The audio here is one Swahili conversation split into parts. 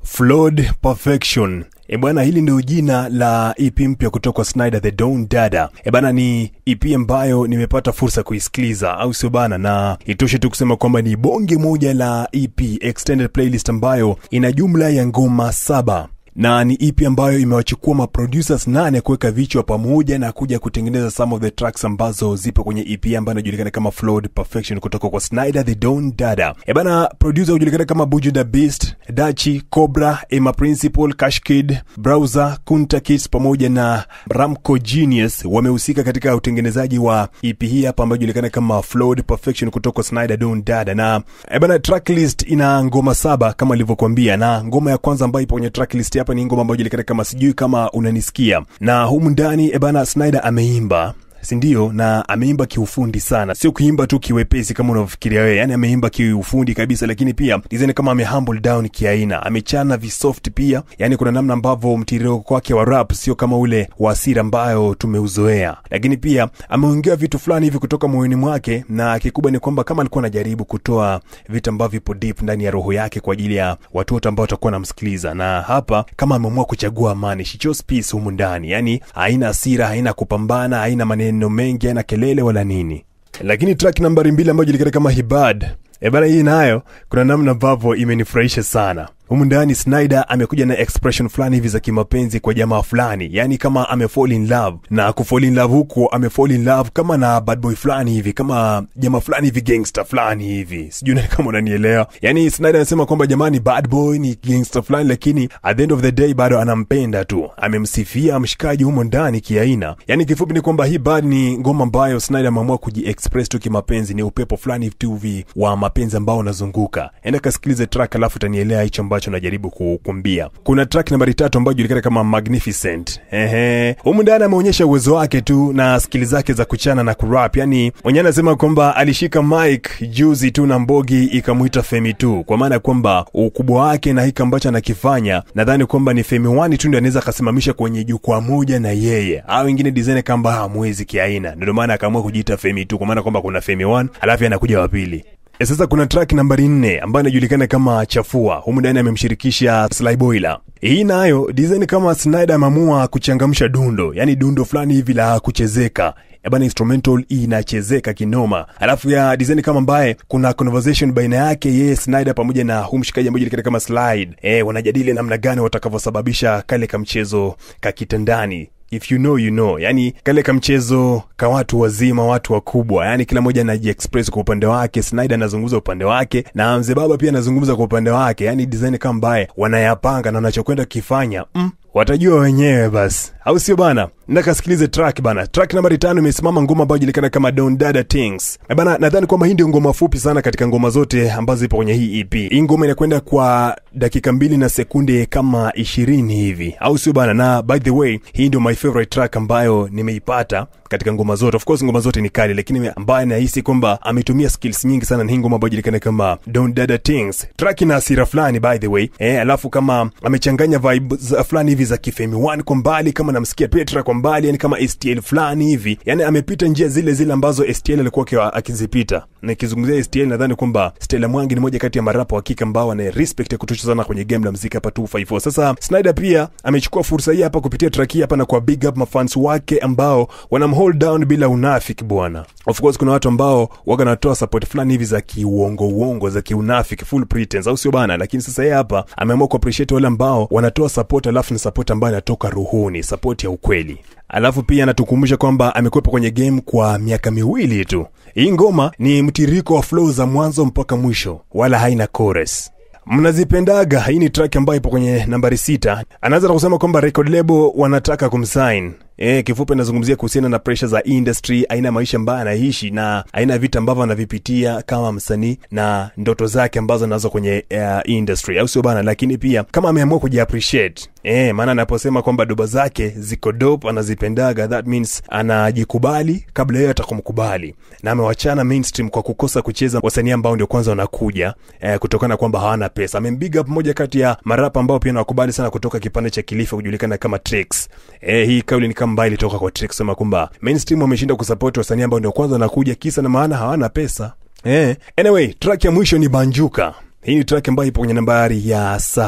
Flawed Perfection. E bwana, hili ndio jina la EP mpya kutoka kwa Snyder the Don Dada. E bana, ni EP ambayo nimepata fursa kuisikiliza, au sio bana? Na itoshe tu kusema kwamba ni bonge moja la EP extended playlist ambayo ina jumla ya ngoma saba na ni EP ambayo imewachukua maproducers nane kuweka vichwa pamoja na kuja kutengeneza some of the tracks ambazo zipo kwenye EP ambayo inajulikana kama Flawed Perfection kutoka kwa Snyder the Don Dada. E bana, producer hujulikana kama Buju the Beast, Dachi, Cobra, Emma Principal, Cash Kid, Browser, Kunta Kids pamoja na Ramco Genius wamehusika katika utengenezaji wa EP hii hapa ambayo inajulikana kama Flawed Perfection kutoka kwa Snyder Don Dada. Na e bana, tracklist ina ngoma saba kama nilivyokuambia, na ngoma ya kwanza ambayo ipo kwenye tracklist hapa ni ngoma ambayo inajulikana kama sijui kama unanisikia, na humu ndani e bana, Snyder ameimba sindio na ameimba kiufundi sana sio kuimba tu kiwepesi kama unavyofikiria wewe yani ameimba kiufundi kabisa lakini pia design kama ame humble down kiaina amechana visoft pia yani kuna namna ambavyo mtiririko wake wa rap sio kama ule wa asira ambayo tumeuzoea lakini pia ameongea vitu fulani hivi kutoka moyoni mwake na kikubwa ni kwamba kama alikuwa anajaribu kutoa vitu ambavyo vipo deep ndani ya roho yake kwa ajili ya watu wote ambao watakuwa namsikiliza na hapa kama ameamua kuchagua amani she chose peace humu ndani yani haina hasira haina kupambana haina maneno mengi haina kelele wala nini lakini track nambari mbili ambayo julikana kama hibad ebana hii nayo kuna namna ambavyo imenifurahisha sana humu ndani Snyder amekuja na expression fulani hivi za kimapenzi kwa jamaa fulani, yani kama ame fall in love na ku fall in love huko ame fall in love kama na bad boy fulani hivi, kama jamaa fulani hivi, gangster fulani hivi, sijui nani kama unanielewa. Yani Snyder anasema kwamba jamani, bad boy ni gangster fulani, lakini at the end of the day bado anampenda tu, amemsifia mshikaji humo ndani kiaina. Yani kifupi ni kwamba hii bad ni ngoma ambayo Snyder ameamua kujiexpress tu kimapenzi, ni upepo fulani tu hivi wa mapenzi ambao unazunguka. Enda kasikilize track, alafu utanielewa hicho ambacho najaribu kukumbia. Kuna track nambari tatu ambayo julikana kama Magnificent. Ehe, humu ndani ameonyesha uwezo wake tu na skili zake za kuchana na kurap. Yani mwenyewe anasema kwamba alishika mic juzi tu na Mbogi ikamwita Femi tu, kwa maana kwamba ukubwa wake na hiki ambacho anakifanya, nadhani kwamba ni Femi wani tu ndio anaweza akasimamisha kwenye jukwaa moja na yeye, au wengine design kamba hamwezi kiaina. Ndio maana akaamua kujiita Femi tu, kwa maana kwamba kuna Femi 1 alafu anakuja wa pili. E, sasa kuna track nambari nne ambayo inajulikana kama Chafua. Humu ndani amemshirikisha Sly Boyla. Hii nayo design kama Snyder ameamua kuchangamsha dundo, yani dundo fulani hivi la kuchezeka bana instrumental inachezeka kinoma, alafu ya design kama ambaye kuna conversation baina yake yeye Snyder pamoja na huu mshikaji ambaye julikana kama Slide. Eh, wanajadili namna gani watakavyosababisha kale kamchezo kakitandani if you know you know yani kale kamchezo ka watu wazima watu wakubwa yani kila mmoja anajiexpress kwa upande wake snyder anazungumza upande wake na mzee baba pia anazungumza kwa upande wake yani design kama mbaye wanayapanga na wanachokwenda kukifanya mm, watajua wenyewe basi au sio bana nakasikilize track bana track nambari tano imesimama ngoma ambayo julikana kama don dada things e bana nadhani kwamba hii ndio ngoma fupi sana katika ngoma zote ambazo zipo kwenye hii ep hii ngoma inakwenda kwa dakika mbili na sekunde kama ishirini hivi au sio bana na by the way hii ndio my favorite track ambayo nimeipata katika ngoma zote of course ngoma zote ni kali lakini ambaye nahisi kwamba ametumia skills nyingi sana ni hii ngoma ambayo julikana kama don dada things track ina hasira fulani by the way eh, alafu kama amechanganya vibe fulani hivi za kifemi one kwa mbali kama namsikia petra kwa mbali yani kama stl fulani hivi yani amepita njia zile zile ambazo stl alikuwa akizipita nikizungumzia stl nadhani kwamba stela mwangi ni moja kati ya marapa wa kike ambao wana respect ya kutosha sana kwenye game la mziki hapa 254 sasa snyder pia amechukua fursa hii hapa kupitia track hii hapa na kwa big up mafans wake ambao wanam hold down bila unafiki bwana of course kuna watu ambao waga natoa support fulani hivi za kiuongo uongo za kiunafiki full pretense au sio bana lakini sasa yeye hapa ameamua kuappreciate wale ambao wanatoa support alafu ni support ambayo inatoka ruhuni support ya ukweli alafu pia anatukumbusha kwamba amekwepa kwenye game kwa miaka miwili tu hii ngoma ni mtiririko wa flow za mwanzo mpaka mwisho wala haina chorus mnazipendaga hii ni track ambayo ipo kwenye nambari sita anaanza na kusema kwamba record label wanataka kumsign E, kifupi anazungumzia kuhusiana na pressure za industry, aina ya maisha ambayo anaishi na aina ya vitu ambavyo anavipitia kama msanii na ndoto zake ambazo anazo kwenye uh, industry, au sio bana? Lakini pia kama ameamua kujiappreciate eh, maana anaposema kwamba doba zake ziko dope, anazipendaga, that means anajikubali kabla yeye atakumkubali, na amewachana mainstream kwa kukosa kucheza wasanii ambao ndio kwanza wanakuja eh, kutokana kwamba hawana pesa. Amembig up moja kati ya marapa ambao pia nawakubali sana kutoka kipande cha Kilifa kujulikana kama Trix. Eh, hii kauli ni kama mbaya ilitoka kwa Trix sema kwamba mainstream wameshinda kusupport wasanii ambao ndio kwanza wanakuja kisa na maana hawana pesa. Eh, anyway, track ya mwisho ni Banjuka. Hii ni track ambayo ipo kwenye nambari ya saba.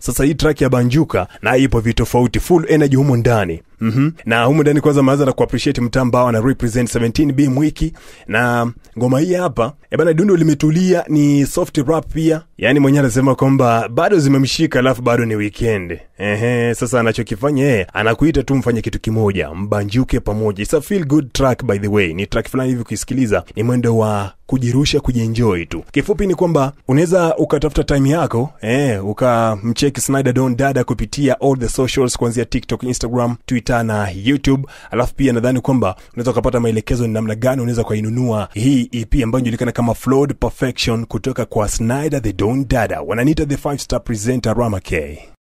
sasa hii track ya banjuka na ipo vitofauti full energy humo ndani Mm-hmm. na humu ndani kwanza maanza na kuappreciate mtaa ambao ana represent 17b mwiki na ngoma hii hapa e bana dundo limetulia ni soft rap pia yaani mwenyewe anasema kwamba bado zimemshika alafu bado ni weekend ehe sasa anachokifanya yeye anakuita tu mfanye kitu kimoja mbanjuke pamoja It's a feel good track by the way ni track fulani hivi kuisikiliza ni mwendo wa kujirusha kujienjoy tu kifupi ni kwamba unaweza ukatafuta time yako eh, ukamcheki snyder don dada kupitia all the socials kuanzia tiktok instagram twitter na youtube alafu pia nadhani kwamba unaweza ukapata maelekezo ni namna gani unaweza ukainunua hii ep ambayo inajulikana kama flawed perfection kutoka kwa snyder the don dada wananiita the five star presenter rama k